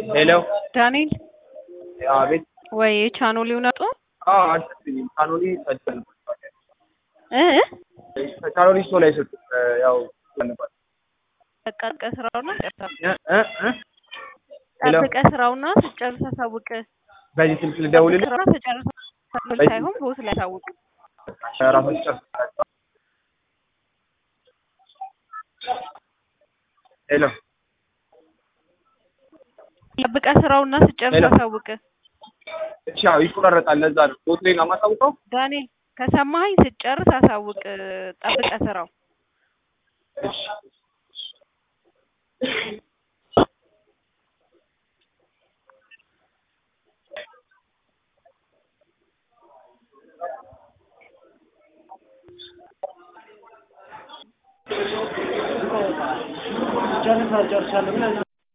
ሄሎ ዳንኤል አቤት። ወይ ቻኖሊ እውነቱ አዎ አልሰጡኝም። ካኖሊ ሰጥተን እ ካኖሊ ስቶ ላይ ሰጡ። ያው ነበር በቃ ጠብቀህ ስራውና ጨርሰህ እ እ እ ሄሎ ጠብቀህ ስራውና ስጨርስ አሳውቅ። በዚህ ስልክ ልደውልልህ ስራውና ስጨርስ ሳይሆን ቦስ ላይ አሳውቅ። ራሳችሁ ጨርሳችሁ ሄሎ ጠብቀህ ስራውና ስጨርስ ሄሎ። አሳውቅ። እሺ አዎ ይቆራረጣል። ለዛ ነው ቦትሌ ነው የማሳውቀው። ዳንኤል ከሰማኸኝ ስጨርስ አሳውቅ። ጠብቀህ ስራው እሺ ጨርሳ ጨርሻለሁ ብለህ